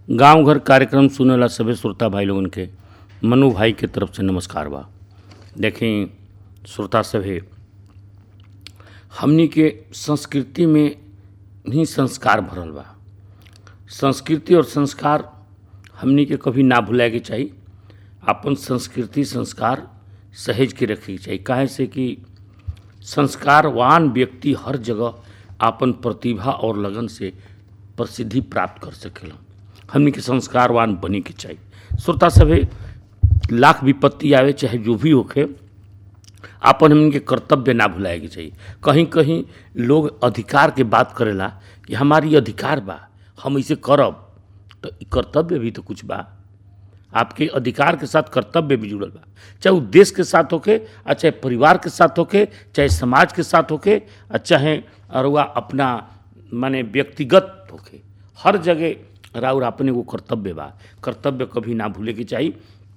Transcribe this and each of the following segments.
गांव घर कार्यक्रम सुनेला सभे श्रोता भाई लोगन के मनु भाई के तरफ से नमस्कार बा देखें श्रोता सभे हमनी के संस्कृति में ही संस्कार भरल बा संस्कृति और संस्कार हमनी के कभी ना भुलाए के चाहिए अपन संस्कृति संस्कार सहेज के रखे के चाहिए काहे से कि संस्कारवान व्यक्ति हर जगह आपन प्रतिभा और लगन से प्रसिद्धि प्राप्त कर सकेला हमनी के संस्कारवान बने के चाहिए श्रोता सभे लाख विपत्ति आवे चाहे जो भी होखे आपन हमन के कर्तव्य ना भुलाए के चाहिए कहीं कहीं लोग अधिकार के बात करेला कि हमारी अधिकार बा हम इसे करब तो ई कर्तव्य भी तो कुछ बा आपके अधिकार के साथ कर्तव्य भी जुड़ल बा चाहे वो देश के साथ होके आ चाहे परिवार के साथ होके चाहे समाज के साथ होके आ चाहे अरुआ अपना माने व्यक्तिगत होके हर जगह राउर अपने वो कर्तव्य बा कर्तव्य कभी ना भूले के चाहिए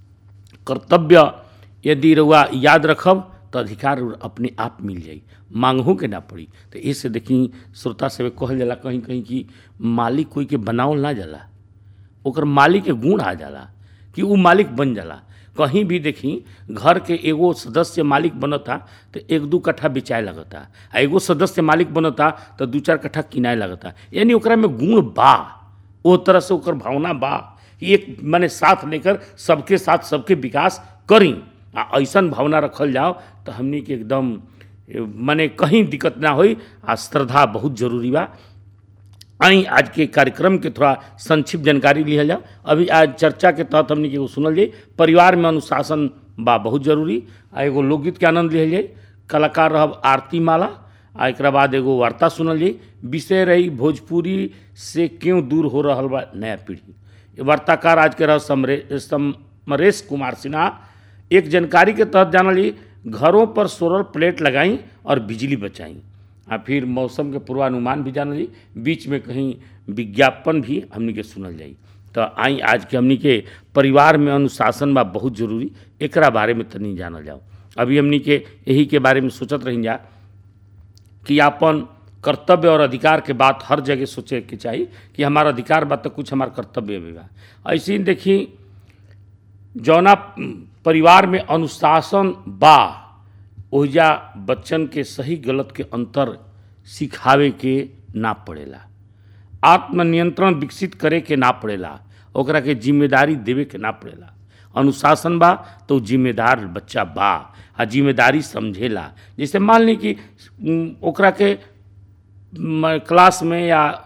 कर्तव्य यदि रउआ याद रखब तो अधिकार अपने आप मिल जाई मांगहू के ना पड़ी तो इससे देखी श्रोता से कहल जाला कहीं कहीं कि मालिक कोई के बनावल ना जाला ओकर मालिक के गुण आ जाला कि उ मालिक बन जाला कहीं भी देखी घर के एगो सदस्य मालिक बनता तो एक दू कट्ठा बेचाए लगता आ एगो सदस्य मालिक बनता तो दू चार कट्ठा किनाए लगता यानी ओकरा में गुण बा ओ तरह से ओकर भावना बा कि एक माने साथ लेकर सबके साथ सबके विकास करी आ ऐसन भावना रखल जाओ तो हमनी के एकदम माने कहीं दिक्कत ना होई आ श्रद्धा बहुत जरूरी बा आई आज के कार्यक्रम के थोड़ा संक्षिप्त जानकारी लिहल जाओ अभी आज चर्चा के तहत हमने के एगो सुनल जाई परिवार में अनुशासन बा बहुत जरूरी आ एगो लोकगीत के आनंद लिहल जाई कलाकार रहब आरती माला आ एक बाद एगो वार्ता सुनल जाई विषय रही भोजपुरी से क्यों दूर हो रहा बा नया पीढ़ी ये वार्ताकार आज के रह समरे समरेश कुमार सिन्हा एक जानकारी के तहत जानल जाई घरों पर सोलर प्लेट लगाई और बिजली बचाई आ फिर मौसम के पूर्वानुमान भी जानल जाई बीच में कहीं विज्ञापन भी हमनी के सुनल जाई तो आई आज के हमनी के परिवार में अनुशासन बा बहुत जरूरी एकरा बारे में तनी जानल जाओ अभी हमनी के यही के बारे में सोचत रही जा कि आपन कर्तव्य और अधिकार के बात हर जगह सोचे के चाहिए कि हमारा अधिकार बा तो कुछ हमार कर्तव्य भी बा ऐसे ही देखी जौना परिवार में अनुशासन बा ओहिजा बच्चन के सही गलत के अंतर सिखावे के ना पड़ेला आत्मनियंत्रण विकसित करे के ना पड़ेला ओकरा के जिम्मेदारी देवे के ना पड़ेला अनुशासन बा तो जिम्मेदार बच्चा बा आ जिम्मेदारी समझेला जैसे मान ली कि उम, ओकरा के म, क्लास में या